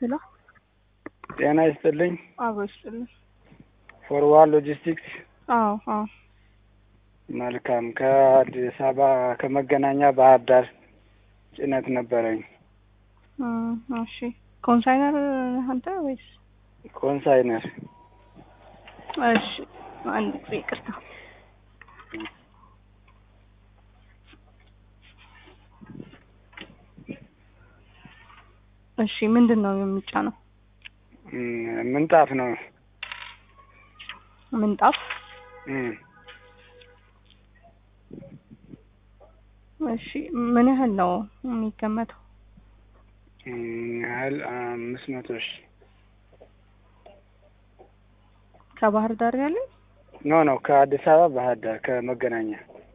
ሄሎ ጤና ይስጥልኝ። አብሮ ይስጥልኝ። ፎርዋርድ ሎጂስቲክስ። አዎ አዎ መልካም። ከአዲስ አበባ ከመገናኛ ባህር ዳር ጭነት ነበረኝ። እም፣ እሺ ኮንሳይነር ነህ አንተ ወይስ? ኮንሳይነር እሺ አንድ ጊዜ ይቅርታ። እሺ ምንድን ነው የሚጫነው? እም፣ ምንጣፍ ነው። ምንጣፍ። እም፣ እሺ ምን ያህል ነው የሚገመተው? እም፣ ያህል አምስት መቶ ሺህ ከባህር ዳር ያለ? ኖ ነው ከአዲስ አበባ ባህር ዳር ከመገናኛ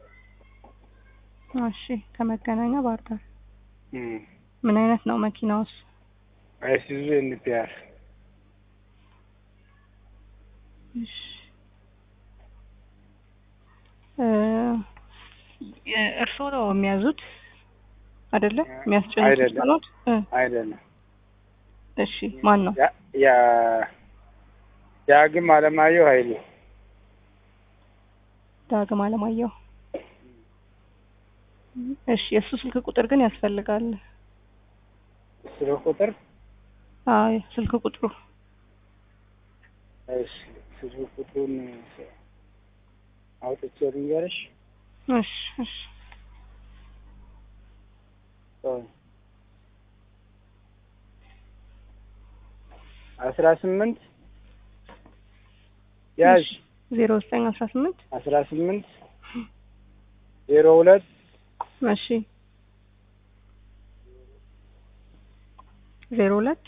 እሺ ከመገናኛ ባህር ዳር። እም፣ ምን አይነት ነው መኪናውስ? አይሱዙ ኤንፒአር እሺ እ እርስዎ ነው የሚያዙት አይደለ? የሚያስጨንቁት አይደለም። ኖት? እ አይደለም። እሺ ማን ነው? ያ- ያ ዳግም አለማየሁ ኃይሌ ዳግም አለማየሁ። እሺ የእሱ ስልክ ቁጥር ግን ያስፈልጋል። ስለ ቁጥር አዎ ስልክ ቁጥሩ እሺ ስልክ ቁጥሩን አውጥቼ ልንገርሽ። እሺ እሺ ቆይ አስራ ስምንት ያዥ ዜሮ ዘጠኝ አስራ ስምንት አስራ ስምንት ዜሮ ሁለት እሺ ዜሮ ሁለት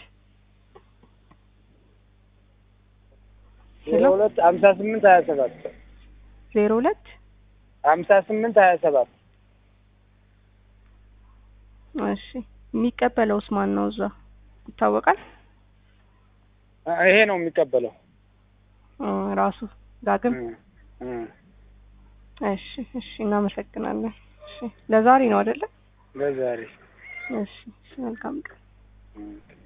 ዜሮ ሁለት ሀምሳ ስምንት ሀያ ሰባት ዜሮ ሁለት ሀምሳ ስምንት ሀያ ሰባት እሺ የሚቀበለውስ ማን ነው? እዛ ይታወቃል። ይሄ ነው የሚቀበለው። እ ራሱ ዳግም። እ እ እሺ እሺ እናመሰግናለን። እሺ ለዛሬ ነው አይደለ? ለዛሬ እሺ እሺ መልካም ቀን። እ